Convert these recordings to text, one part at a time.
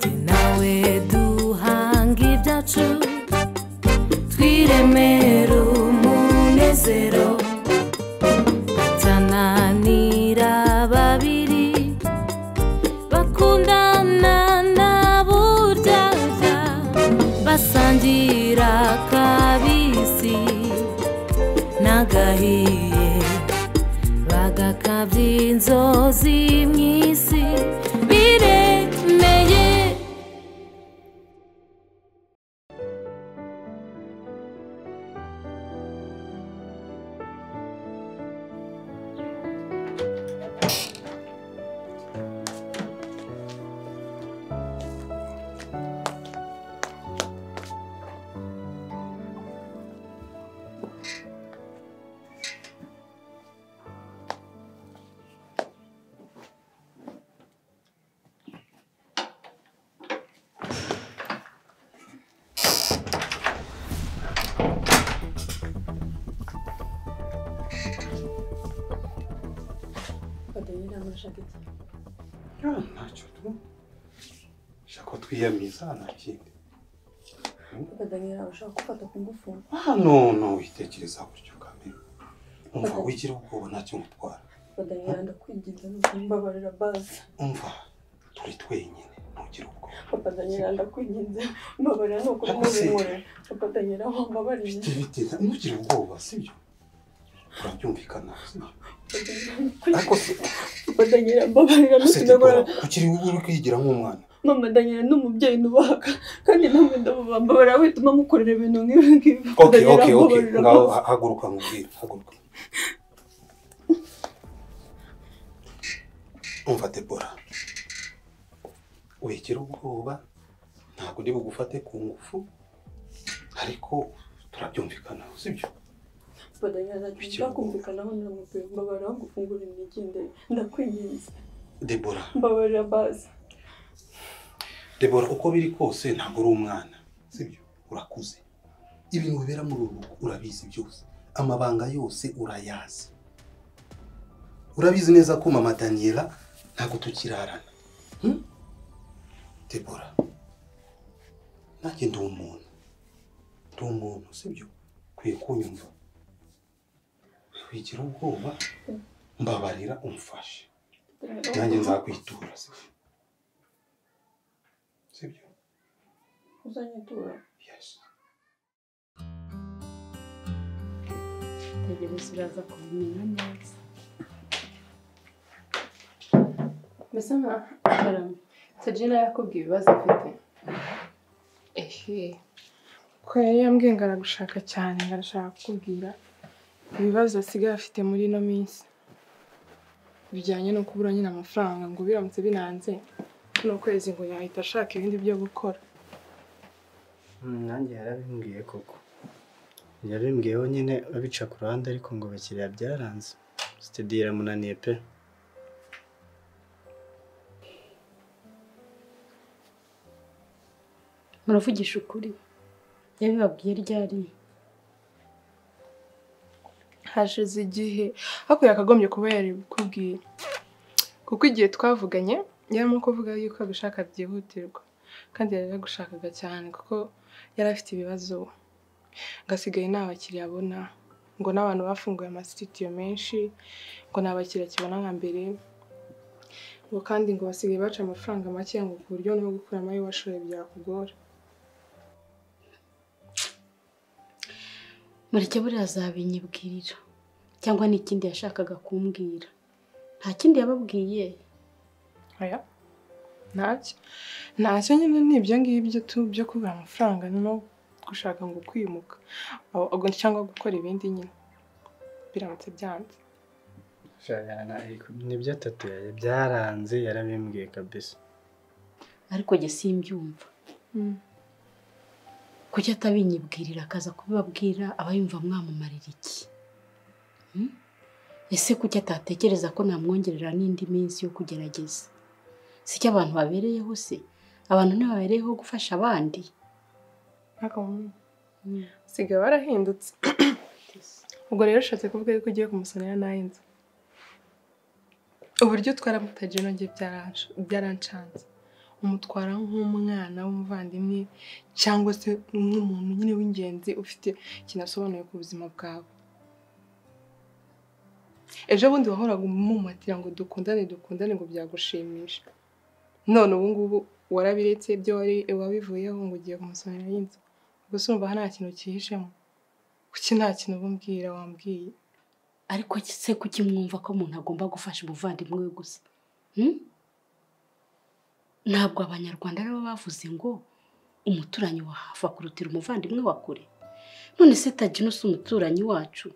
Jye nawe duhanga ibyacu twiremere umunezero batananira babiri bakundana na buryaga basangira akabisi n'agahiye bagakabya inzozi mu isi biremeye ntacyo tu shaka ko twiyamiza nta kindi ukaganira ushaka gufata ku ngufu hano witekereza gutyo kamere umva wigira ubwoba ntacyo ngutwara ukaganira ndakwigiza mbabarira bazi umva turi twenyine ntugire ubwoba ukaganira ndakwigiza mbabarira ni ukuri Ariko se- mubimure ukaganira wambabarira bite bite ntugire ubwoba sibyo turabyumvikana sibyo ariko se ukaganira mbabarira gusetipora ntukinagora kugira ngo uri kwigira nk'umwana mama danira ni umubyeyi nubaha kandi namwe ndababambabarira wituma mukorera ibintu nk'ibi ngibi oke Ukaganira oke oke mbabarira ngaho bazi. ha- haguruka nkubwire haguruka umva debora wigira ubwoba ntabwo ndi bugufate ku ngufu ariko turabyumvikanaho sibyo ukaganira ntacyo byakumvikanaho ndamubwira mbabarira aho gufungura imigende ndakwinginze debora mbabarira bazi debora uko biri kose ntabwo uri umwana sibyo urakuze ibintu bibera muri uru rugo urabizi byose amabanga yose urayazi urabizi neza ko mama daniela ntabwo tukirarana hmm? debora nanjye ndi umuntu ndi umuntu sibyo ukwiye kunyumva wigira ubwoba mbabarira umfashe nanjye nzakwitura sibyo sibyo uzanyitura yes tegereza uraza kubimenya neza mbese nka sajina yakubwiye ibibazo afite ehe ko yari yambwiye ngo aragushaka cyane ngo arashaka kukubwira ibibazo asigaye afite muri ino minsi bijyanye no kubura nyine amafaranga ngo biramutse binanze kuno kwezi ngo yahita ashaka ibindi byo gukora Mm, nanjye yarabimbwiye koko yabimbwiyeho nyine babica ku ruhande ariko ngo abakiriya byaranze sitediyo iramunaniye pe muravugisha ukuri yabibabwiye ryari hashize igihe ariko yakagombye kuba yarabikubwiye kuko igihe twavuganye yarimo kuvuga yuko agushaka byihutirwa kandi yari yaragushakaga cyane kuko yari afite ibibazo ngasigaye nta bakiriya abona ngo n'abantu bafunguye amasitidiyo menshi ngo nta bakiriya akibona nka mbere ngo kandi ngo basigaye baca amafaranga make ngo ku buryo no gukuramo ayo washoye byakugora mureke buriya azabinyibwirira cyangwa n'ikindi yashakaga kumbwira nta kindi yababwiye oya ntacyo ntacyo nyine ni ibyo ngibyo tu byo kubura amafaranga no gushaka ngo kwimuka Aho- ahubwo cyangwa gukora ibindi nyine biramutse byanze Shana, ariko nibyo tatu yayo byaranze yarabimbwiye kabisa ariko njye simbyumva kuki atabinyibwirira akaza kubibabwira abayumva mwamumarira iki Hmm? ese kuki atatekereza ko namwongerera n'indi minsi yo kugerageza si cyo abantu babereyeho se abantu ntibabereyeho gufasha abandi ariko sigaye warahindutse ubwo rero ushatse kuvuga yuko ugiye kumusanira n'ay'inzu uburyo twaramutaje nabyo byarancanze umutwara nk'umwana w'umuvandimwe cyangwa se nk'umuntu nyine w'ingenzi ufite ikintu asobanuye ku buzima bwawe ejo bundi wahoraga umumatira ngo dukundane dukundane ngo byagushimisha none ubu ngubu warabiretse ibyo wari wabivuyeho ngo ugiye kumusomera y'inzu gusa umva nta kintu kihishemo kuki nta kintu ubumbwira wambwiye ariko se kuki mwumva ko umuntu agomba gufasha umuvandimwe we gusa Hmm? ntabwo abanyarwanda aribo bavuze ngo umuturanyi wa hafi akurutira umuvandimwe wa kure none se taginusa umuturanyi wacu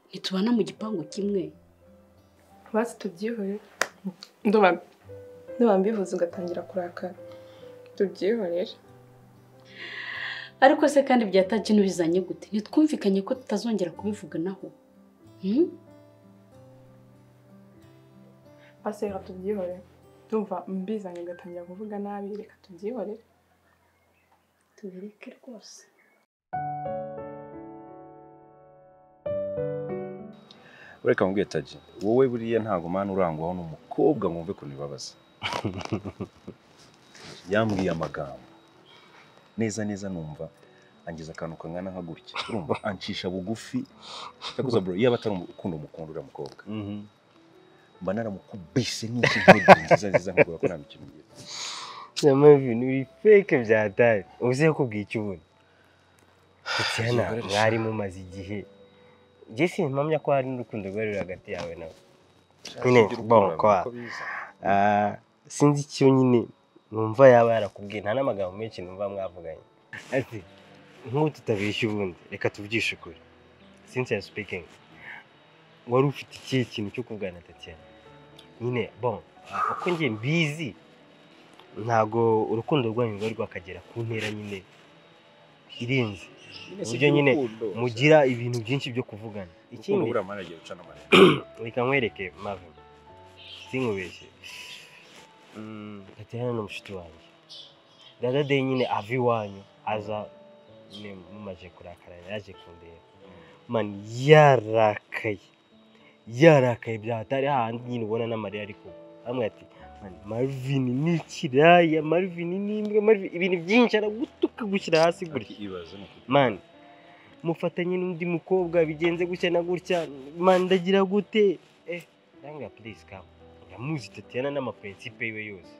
ntitubana mu gipangu kimwe basi tubyihore ndumva ndumva mbivuze ugatangira kurakara tubyihorere ariko se kandi bya tagino bizanye gute ntitwumvikanye ko tutazongera kubivuganaho Hmm? basi reka tubyihorere ndumva mbizanye ugatangira kuvuga nabi reka tubyihorere tubireke rwose ureka mubwiye tagi wowe buriya ntabwo mwana urangwaho n'umukobwa ngo wumve ukuntu bibabaza yambwiye amagambo neza neza numva angiza akantu kangana nka gutya urumva ancisha bugufi yakuza bro yaba atari ukunda umukunda uriya mukobwa mba naramukubise n'iki ntege nziza nziza nkubwira ko nta mikino ngira Nama ibintu biri fake bya dare uzi ko kubwira icyo ubona Tatiana Zikoresha. mwari mumaze igihe njye simpamya ko hari n'urukundo rwari ruri hagati yawe nawe Nyine, bon, kwa. Ah, sinzi icyo nyine numva yaba yarakubwiye nta n'amagambo menshi numva mwavuganye ati nk'ubu tutabeshya ubundi reka tubyishe ukuri sinsiya sipikingi wari ufite ikihe kintu cyo kubwira na tatiana nyine bon ah, uko njye mbizi ntago urukundo rwanyu rwari rwakagera ku ntera nyine irenze uburyo nyine mugira ibintu byinshi byo kuvugana ikindi ikindi buriya mwana agiye guca n'amarira reka nkwereke mave sinkubeshye Mm, tatiana ni umushuti wanjye dada de nyine ava iwanyu aza nyine mumaje kurakarana yaje kundeba mani yarakaye yarakaye byahatari hahandi nyine ubona n'amarira ariko amwe ati "Mani, marvin ni ikiraya marvin ni imbwa Marvin-" ibintu byinshi aragutuka gushyira hasi gutya ikibazo ni uko mani mufatanye n'undi mukobwa bigenze gutya na gutya mani ndagira gute eh ndanga please kama ndamuzi tatiana n'amaprincipe yiwe yose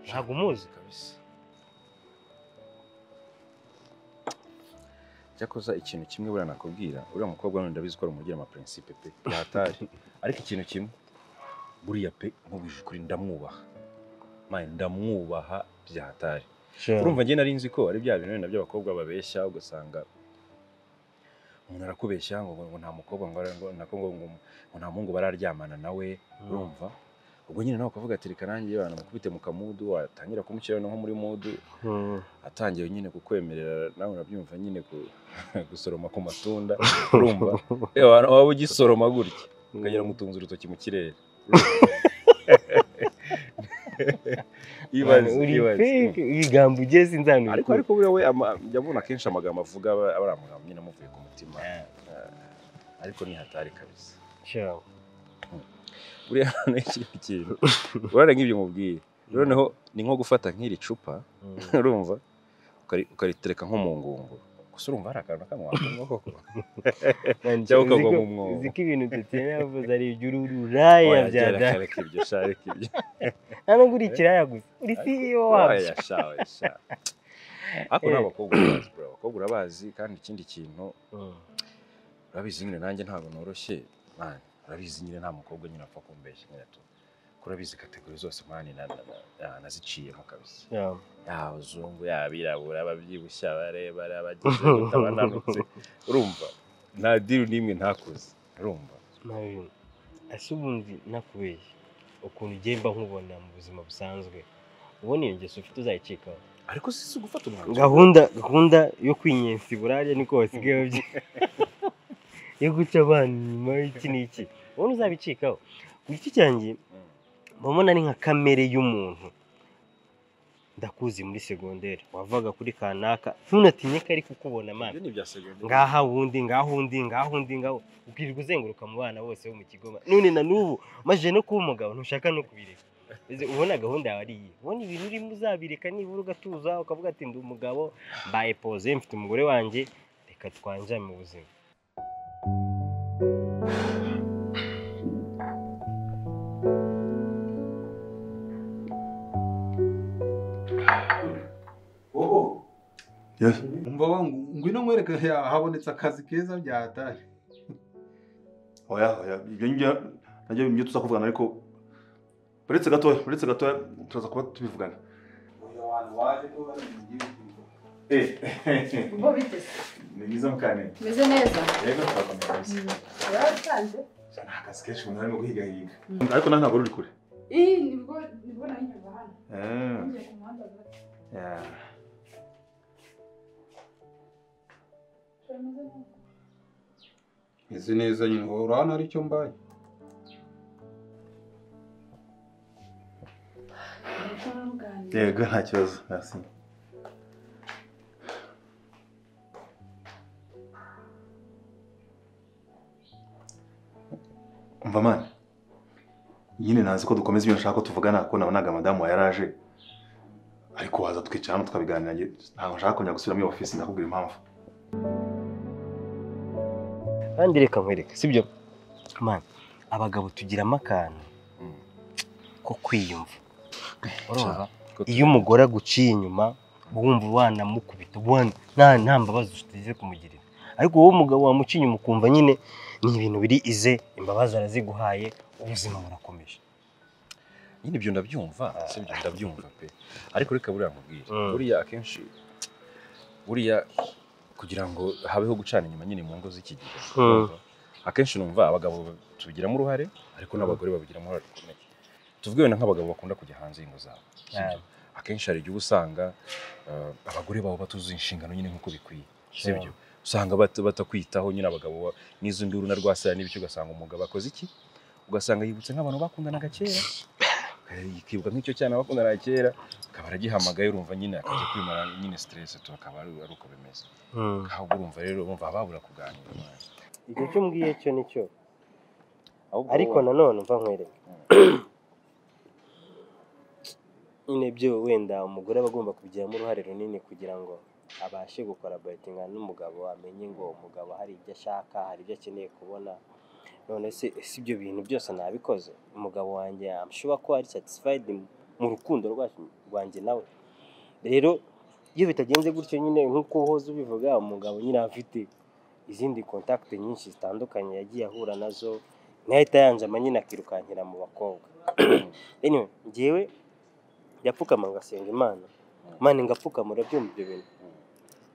ntabwo umuzi kabisa cyakoza ikintu kimwe buriya nakubwira uriya mukobwa none ndabizi ko ari umugira amaprincipe pe yatari ariko ikintu kimwe buriya pe nkubwije ukuri ndamwubaha maye ndamwubaha byatari urumva njye nari nzi ko ari bya bintu wenda by'abakobwa babeshya ugasanga umuntu arakubeshya ngo ngo nta mukobwa ngo ngo nako ngo ngo ngo nta muhungu bararyamana nawe urumva ubwo nyine nawe ukavuga ati reka nanjye banamukubite mu kamudu watangira kumushyira no nko muri mudu atangiye nyine kukwemerera nawe urabyumva nyine ku- gusoroma ku matunda urumva yewe waba ugisoroma gutya ukagera mutunze urutoki mu kirere ibaze uri ibaze fake ibigambo ugeze sinzanura ariko ariko buriya we ama- jya abona akenshi amagambo avuga aba aba ari amagambo nyine amuvuye ku mutima Eh, ariko ni hatari kabisa buriya noneho ikindi kintu urabona nk'ibyo mubwiye noneho ni nko gufata nk'iri cupa urumva ukari- ukaritereka nko mu ngunguru gusa urumva hari akantu na kamwe wakumva koko cyangwa ukagwa mu mwobo. uziko ibintu tatiana yavuze ari iby'ururaya Oya, bya reka- dada reka ibyo sha reka ibyo nta nubwo uri ikiraya gusa uri ceo wabyo Oya, sha oya, sha ariko ni abakobwa urabazi bro, abakobwa urabazi kandi ikindi kintu Mm. urabizi nyine nanjye ntabwo noroshye mani urabizi nyine nta mukobwa nyine apfa kumbeshya nyine tu ko urabizi kategori zose mani na- na- na- na- naziciyemo kabisa Yeah. yaba abazungu yaba abirabura ababyibushye abarebare abagize gute abananutse urumva nta diri n'imwe ntakoze urumva Marvin, ese ubundi nakubeshye ukuntu ugenda nkubona mu buzima busanzwe ubona iyo ngeso ufite uzayicikaho ariko si si gufata umwanzuro gahunda gahunda yo kwinyensa burariya niko wasigaye babyi yo guca abana inyuma y'iki n'iki ubona uzabicikaho ku giti cyanjye mba mbona ari nka kamere y'umuntu ndakuzi muri segonderi wavaga kuri kanaka ntunatinye ko ari kukubona Ibyo mana ni ibya segonderi. ngaha wundi ngaha undi ngaha undi ngaha undi. ubwirirwa uzenguruka mu bana bose bo mu kigo none na n'ubu maze no kuba umugabo ntushaka no kubireka Uzi, ubona gahunda yawe ari iyihe ubona ibintu urimo uzabireka nibura ugatuza ukavuga ati ndi umugabo mbaye pose mfite umugore wanjye reka twanjame mu buzima wowe Yes. umva wa ngwino nkwereke ya- habonetse akazi keza byatari Oya, oya, ibyo njya najya ibyo tuza kuvugana ariko uretse gatoya uretse gatoya turaza kuba tubivugana Bo biteze. ni byiza mukane Meze neza. rero turakomeza kabisa Urasanze? nta kazi kenshi umuntu arimo guhigahiga ariko nawe ntabwo ruri kure Iyi nibwo nibwo nari nyuma hano. Eh, Ngiye ku muhanda gato. yeah. Meze neza. izi neza nyine wowe hano ari cyo mbaye yego nta kibazo hasi umva mani nyine ntazi ko dukomeza ibyo nshaka ko tuvugana kuko nabonaga madamu wa yaraje ariko waza tukicara hano tukabiganira njye ntabwo nshaka kongera gusubira muri iyo ofisi ndakubwira impamvu kandi reka nkwereke sibyo mana abagabo tugiramo akantu ko kwiyumva urumva iyo umugore aguciye inyuma wumva wanamukubita ubundi nta nta mbabazi ufite zo kumugirira ariko wowe umugabo wamuciye inyuma ukumva nyine ni ibintu biri ize imbabazi araziguhaye ubuzima burakomeje nyine ibyo ndabyumva sibyo ndabyumva pe ariko reka buriya nkubwire buriya akenshi buriya kugira ngo habeho gucana inyuma nyine mu ngo z'iki gihe urumva? akenshi numva abagabo tubigiramo uruhare ariko n'abagore babigiramo uruhare rukomeye tuvuge wenda nk'abagabo bakunda kujya hanze y'ingo zabo sibyo? akenshi hari igihe usanga eh, abagore babo batuzuye inshingano nyine nk'uko bikwiye sibyo usanga bat- batakwitaho nyine abagabo ba- n'izo nduru na rwasaya n'ibiki ugasanga umugabo akoze iki ugasanga yibutse nk'abantu bakundanaga kera Eh, ikibuka nk'icyo cyane abakundana kera akaba aragihamagaye urumva nyine akajya kwimara nyine stress tu akaba ari ari uko bimeze ahubwo urumva rero urumva babura kuganira icyo cyo mbwiye cyo ni cyo ariko nanone mva nkwereke nyine byo wenda umugore aba agomba kubigiramo uruhare runini kugira ngo abashe gukora bayitinga n'umugabo amenye ngo umugabo hari ibyo ashaka hari ibyo akeneye kubona none se si ibyo bintu byose nabikoze umugabo wanjye amushuba ko ari satisfied mu rukundo rwacu- rwanjye nawe rero iyo bitagenze gutyo nyine nk'uko uhoze ubivuga umugabo nyine aba afite izindi kontakiti nyinshi zitandukanye yagiye ahura nazo ntahita yanjama nyine akirukankira mu bakobwa anyway, njyewe ndapfukama ngasenga imana imana ingapfukama urabyumva ibyo bintu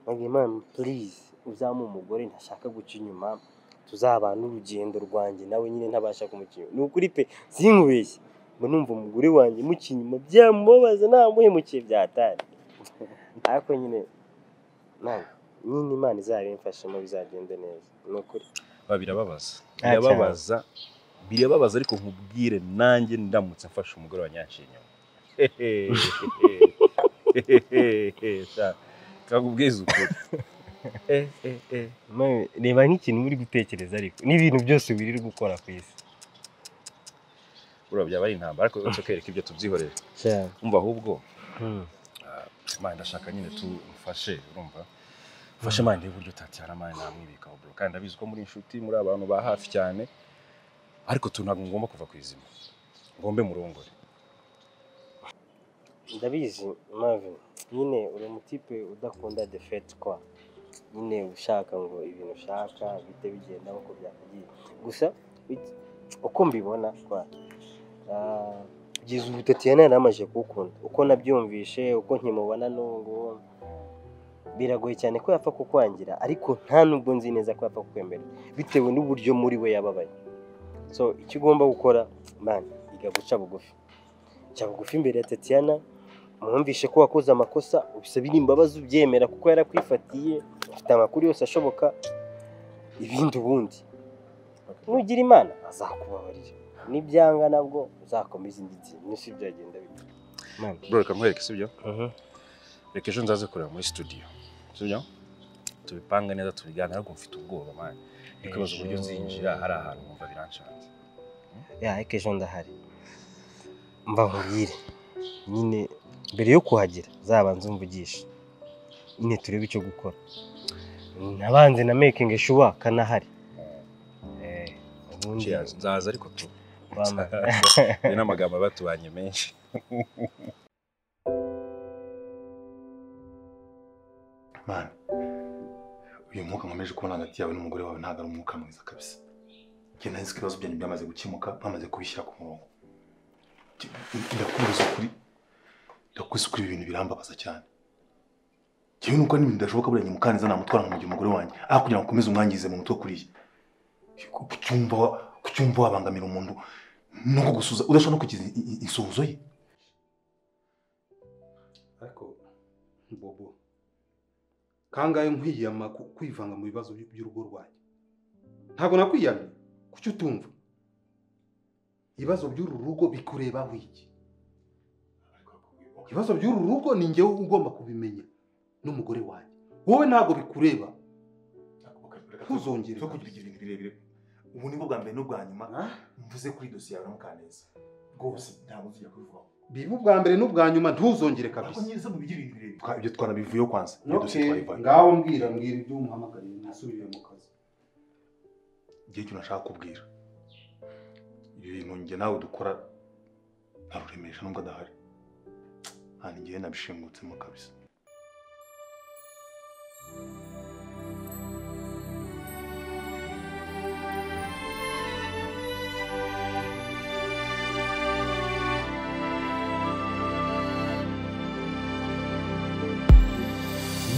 ntabwo imana purize uzamuhe umugore ntashaka guca inyuma tuzabana urugendo rwanjye nawe nyine ntabasha kumuca inyuma ni ukuri pe sinkubeshye mba numva umugore wanjye muca inyuma byamubabaza namuhemukiye byatari ariko nyine ntabwo nyine imana izabimfashemo bizagende neza ni ukuri ba birababaza Ah, birababaza birababaza ariko nkubwire nanjye ndamutse mfashe umugore wa nyanshiye inyuma kakubwiza ukuri Mawe, reba nk'ikintu uri gutekereza ariko n'ibintu byose wirirwa ukora ku isi buriya byaba ari intambara ariko tukereka ibyo tubyihorere umva ahubwo Imana ndashaka nyine tumfashe urumva ufashe mani uburyo utatyara mani namwibikaho bro kandi ndabizi ko muri inshuti muri abantu ba hafi cyane ariko tu ntabwo ngomba kuva ku izima ngombe murongore ndabizi Marvin nyine uri umutipe udakunda defete kwa nyine ushaka ngo ibintu ushaka bite bigenda nk'uko byakagiye gusa it- uko mbibona kwa ah, kugeza ubu tatiyana yaramaze kuwukunda uko nabyumvishe uko nkimubona n'ubu biragoye cyane ko yapfa kukwangira ariko nta nubwo nzi neza ko yapfa kukwemera bitewe n'uburyo muri we yababaye so icyo ugomba gukora man iga guca bugufi cya bugufi imbere ya tatiyana mwumvishe ko wakoze amakosa ubisabe imbabazi ubyemera kuko yarakwifatiye ufite amakuru yose ashoboka ibindi ubundi nugira imana azakubabarira nibyanga nabwo uzakomeza indi nsi nibyo byagenda bimwe bro reka nkwereke sibyo reka ejo nzaze kureba muri studio sibyo tubipange neza tubiganira ariko mfite ubwoba mani ndi kwibaza uburyo nzinjira hari ahantu numva biranshanze ya ariko ejo ndahari mba nkurire nyine mbere yo kuhagera zabanza umvugisha nyine turebe icyo gukora nabanze na mekingi shuwa kanahari Eh, ubundi Cheers, nzaza ariko tu Wama. ni n'amagambo aba tubanye menshi mani uyu mwuka nkomeje kubona hagati yawe n'umugore wawe ntabwo ari umwuka mwiza kabisa njye nahise ko ibibazo byanyu byamaze gukemuka bamaze kubishyira ku murongo Njye- ndakubwiza ukuri ndakubwiza ukuri ibi bintu birambabaza cyane njyewe nuko n'ibintu bidashoboka buriya nyimukaneza namutwara nkamugira umugore wanjye aho kugira ngo ukomeze umwangize mu mutwe kuriya kucyumva kucyumva wabangamira umuntu no kugusuza udashobora no kugira i- i- insuhuzo ye ariko bobo kangahe nkwiyama ku- kwivanga mu bibazo by- by'urugo rwanjye ntabwo nakwiyamye kuki utumva ibibazo by'uru rugo bikurebaho iki ibibazo by'uru rugo ni njyewe ugomba kubimenya n'umugore wanjye wowe ntabwo bikureba ntuzongere zo kugira ibintu birebire ubu ni bwo bwa mbere n'ubwa nyuma mvuze kuri dosiye yawe na mukaneza rwose ntabwo nzijya kubivugaho biba ubwa mbere n'ubwa nyuma ntuzongere kabisa Twa- ibyo twanabivuyeho kwanza iyo dosiye Okay, twayivaye ngaho mbwira mbwira ibyo umuhamagariye nasubire mu kazi igihe cyo nashaka kubwira ibi bintu njye nawe dukora ntaruremisha nubwo adahari nta n'igihe nabishingutsemo kabisa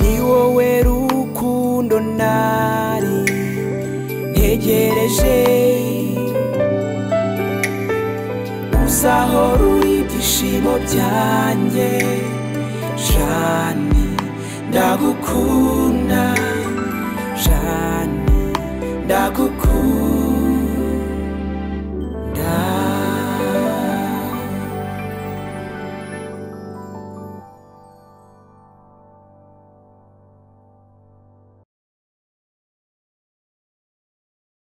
ni wowe rukundo nari ntegereje gusa aho ruri ibyishimo byanjye jani ndagukunda jani ndagukunda